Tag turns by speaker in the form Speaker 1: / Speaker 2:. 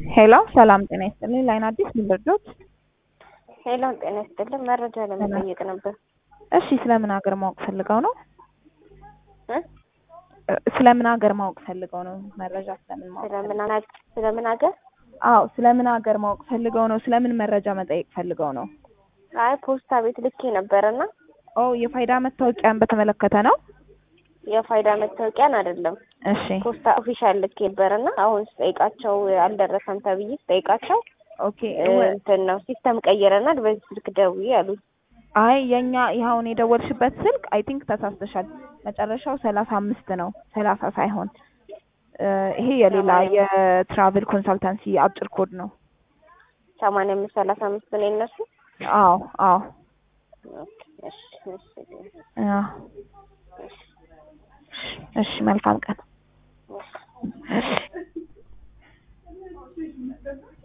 Speaker 1: ሄሎ ሰላም ጤና ይስጥልኝ። ላይን አዲስ ምን ልርዶት?
Speaker 2: ሄሎ ጤና ይስጥልኝ። መረጃ ለመጠየቅ ነበር።
Speaker 1: እሺ ስለምን ሀገር ማወቅ ፈልገው ነው?
Speaker 2: እ?
Speaker 1: ስለምን ሀገር ማወቅ ፈልገው ነው? መረጃ ስለምን ማወቅ
Speaker 2: ስለምን ሀገር ስለምን ሀገር?
Speaker 1: አዎ ስለምን ሀገር ማወቅ ፈልገው ነው? ስለምን መረጃ መጠየቅ ፈልገው ነው?
Speaker 2: አይ ፖስታ ቤት ልኬ ነበርና
Speaker 1: ኦ የፋይዳ መታወቂያን በተመለከተ ነው?
Speaker 2: የፋይዳ መታወቂያን አይደለም
Speaker 1: እሺ
Speaker 2: ፖስታ ኦፊሻል ልኬ ነበርና አሁን ስጠይቃቸው አልደረሰም ተብዬ ስጠይቃቸው
Speaker 1: ኦኬ
Speaker 2: እ፣ እንትን ነው ሲስተም ቀይረናል በዚህ ስልክ ደውዪ አሉኝ።
Speaker 1: አይ የኛ ይኸውን የደወልሽበት ስልክ አይ ቲንክ ተሳስተሻል። መጨረሻው ሰላሳ አምስት ነው ሰላሳ ሳይሆን እ፣ ይሄ የሌላ የትራቭል ኮንሳልታንሲ አጭር ኮድ ነው።
Speaker 2: ሰማንያ አምስት ሰላሳ አምስት ነው የእነሱ።
Speaker 1: አዎ አዎ
Speaker 2: ኦኬ፣ እሺ፣ እሺ፣
Speaker 1: አዎ። እሺ መልካም ቀን።
Speaker 2: እሺ።
Speaker 1: እሺ